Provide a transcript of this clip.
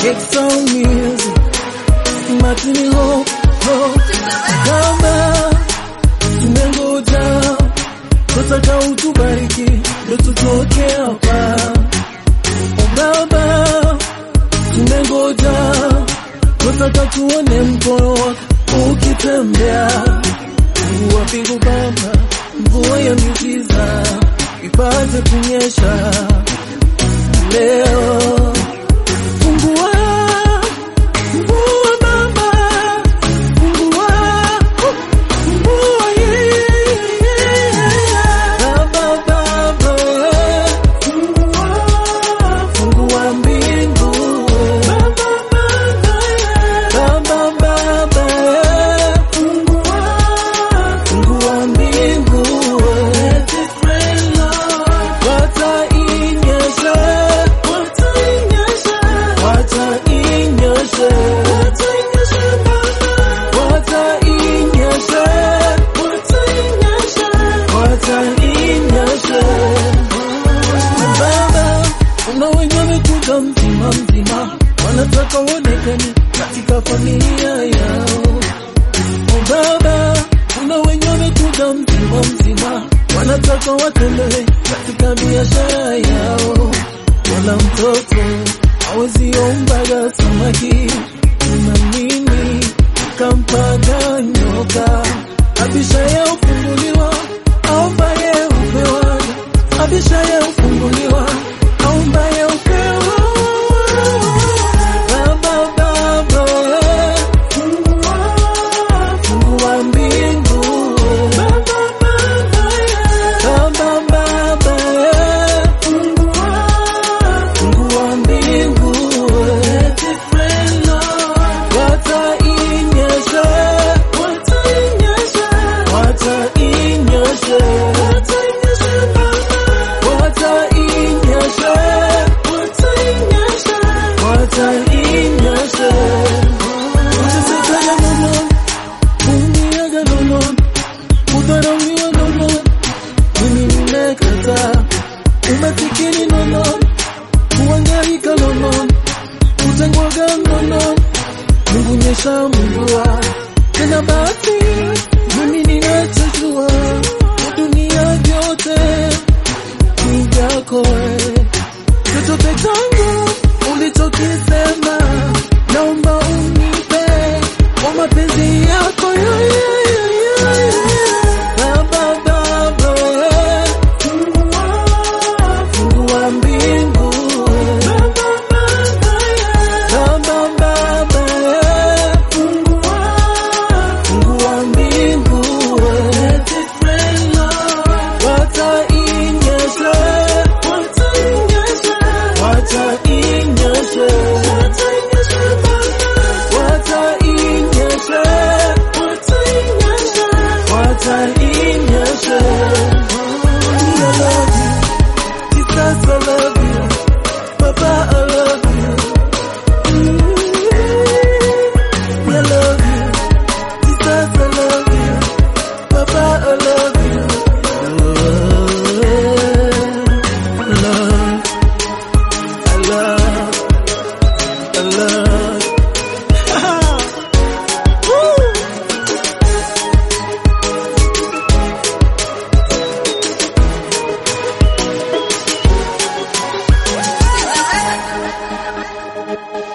Exxon Music, Martini Ho, Ho, Gamba, tumengoja, tutaka utubariki, ndo tutoke hapa. O Baba, tumengoja, tutaka tuone mkono wako ukitembea. Mungu wa mbingu Baba, mvua ya miujiza ipate kunyesha leo. Fungua, fungua Baba, fungua, fungua yeah. Baba, Baba, fungua, fungua mbingu. Baba, Baba, Baba, fungua, fungua mbingu. Let it rain, Lord. Watainyesha, watainyesha, watainyesha, watainyesha Baba, watainyesha, watainyesha, watainyesha. Baba, kuna wenye wamekuja mzima mzima, wanataka uonekane katika familia yao. O Baba, kuna wenye wamekuja mzima mzima, wanataka watembee katika biashara yao. Wala mtoto hawezi ombaga samaki, na mimi kampaga nyoka. Abishaye ufunguliwa, aombaye upewa. Abishaye ufunguliwa, aombaye upewa. Baba, Baba, fungua, fungua mbingu. Baba, Baba, Baba, fungua, fungua mbingu. Let it rain, Lord. Watainyesha, watainyesha, watainyesha, watainyesha Baba, watainyesha, watainyesha, watainyesha. Usisikane nono, umiage nono, udharauliwe nono, mimi nimekataa. Umasikini nono, kuhangaika nono, kutengwaga nono, Mungu nyesha mvua tena basi, mimi ninachojua dunia vyote ni vyako wewe. chochote changu ulichokisema, naomba unipe kwa mapenzi yako ya, ya, ya, ya, ya. Baba, Baba, fungua, fungua mbingu. Baba, Baba, Baba, fungua, fungua mbingu. Let it rain, Lord. Watainyesha, watainyesha, watainyesha, watainyesha Baba, watainyesha, watainyesha, watainyesha. I love you, Jesus, I love you, Papa, I love you. Mm, I love you, Jesus, I love you, Papa, I love you. Love, I love, I love. Woo! Thank you.